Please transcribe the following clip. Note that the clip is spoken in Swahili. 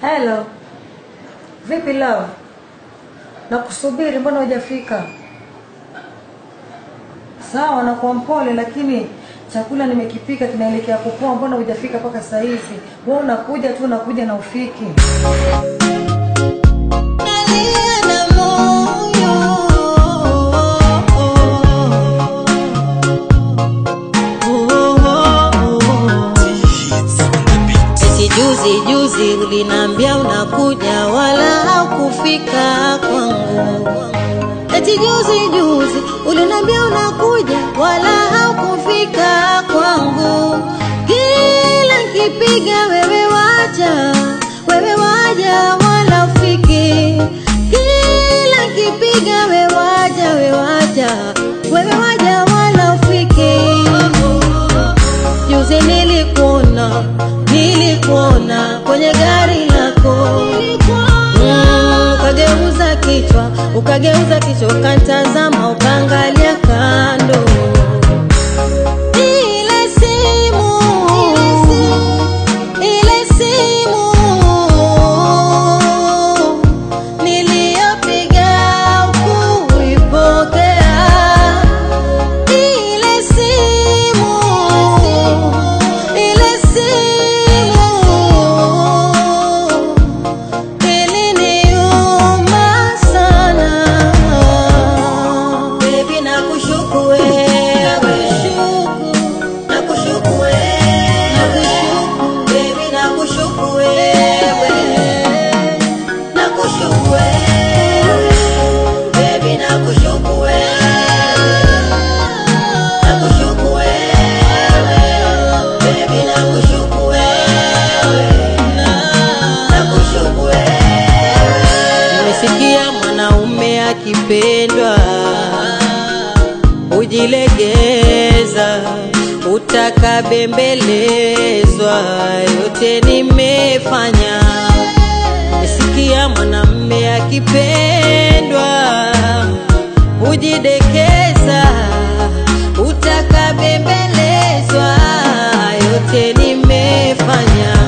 Hello. Vipi love? Nakusubiri, mbona hujafika? Sawa, nakuwa mpole, lakini chakula nimekipika kinaelekea kupoa. Mbona hujafika mpaka saa hizi? Wewe unakuja tu, unakuja na ufiki. Nalia na moyo. Eti juzi juzi uliniambia unakuja wala haukufika kwangu. Eti juzi juzi uliniambia unakuja wala haukufika kwangu. Kila kipiga wewe waja, wewe waja wala ufiki. Kila kipiga wewe waja, wewe waja, wewe waja wala ufiki. Juzi nilikuona, nilikuona kwenye gari lako Mm, ukageuza kichwa, ukageuza kichwa, ukatazama, ukaangalia kando. Ile simu, ile simu niliyopiga ukuipokea ile simu, ile simu iliniuma sana. Baby, nakushuku wewe, nakushuku wewe, baby, nakushuku wewe, nakushuku wewe, baby, nakushuku wewe. Nakushuku wewe, baby, nakushuku wewe, nakushuku wewe. Nimesikia mwanaume akipendwa ujilegeza, utakabembelezwa, yote nimefanya. Nimesikia mwanamume akipendwa ujidekeza, utakabembelezwa, yote nimefanya.